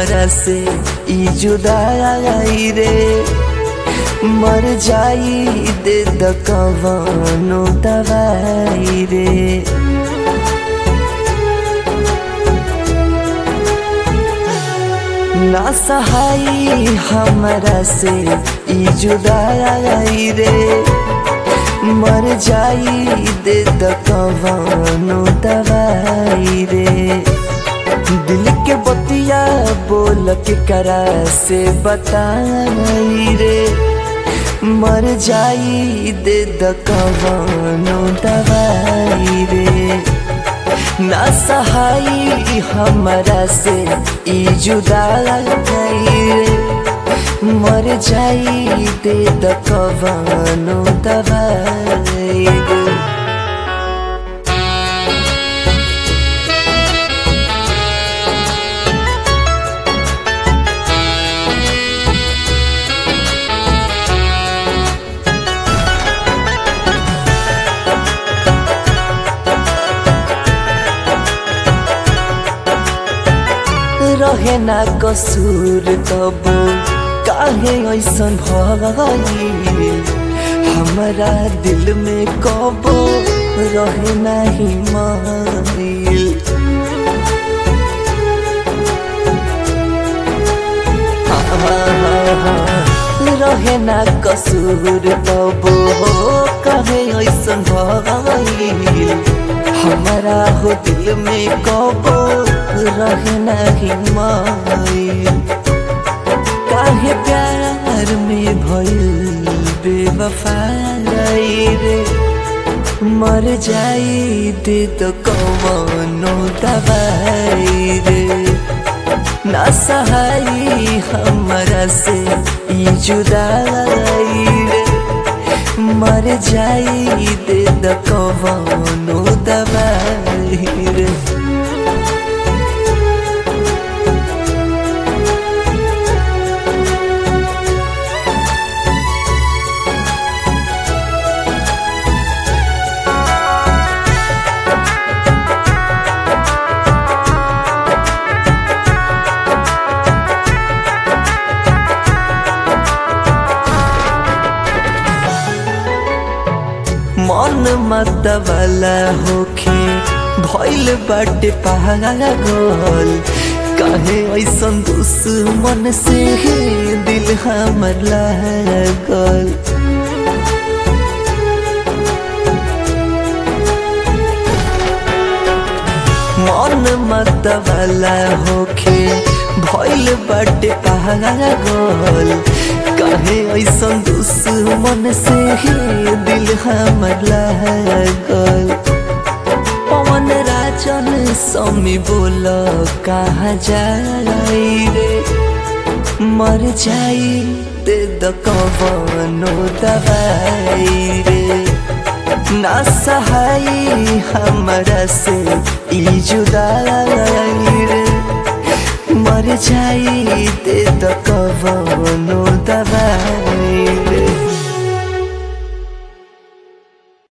हमरा से ई जुदाई रे मर जाई दे द कवनो दवाई रे ना सहाई हमरा से ई जुदाई रे मर जाई दे द कवनो दवाई रे दिल के बतिया बोल के करा से बताई रे मर जाई दे द कवनो दवाई रे ना सहाई हमरा से ई जुदाई रे मर जाई दे द कवनो दवाई रे रहे ना कसूर तब काहे ऐसन भइल हमरा दिल में कबो रहे नाही माइल रहे ना कसूर तब काहे ऐसन भइल हमारा हो दिल में कबो रहे नहीं माइल काहे प्यार में भइल बेवफाई रे मर जाई दे तो कवनो दवाई रे ना सहाई हमरा से ई जुदाई रे मर जाई दे द कवनो दवाई रे मन मत वाला होखे भइल बाटे पागल काहे ऐसन दुश्मन से दिल हमर लागल मन मत वाला होखे भइल बाटे पागल काहे ऐसन दुश्मन से दिल हमर लागल पवन राजन समी बोल कहाँ जाई रे मर जाई दे द कवनो दवाई रे ना सहाई हमरा से ई जुदाई रे मर जाई दे द कवनो दवाई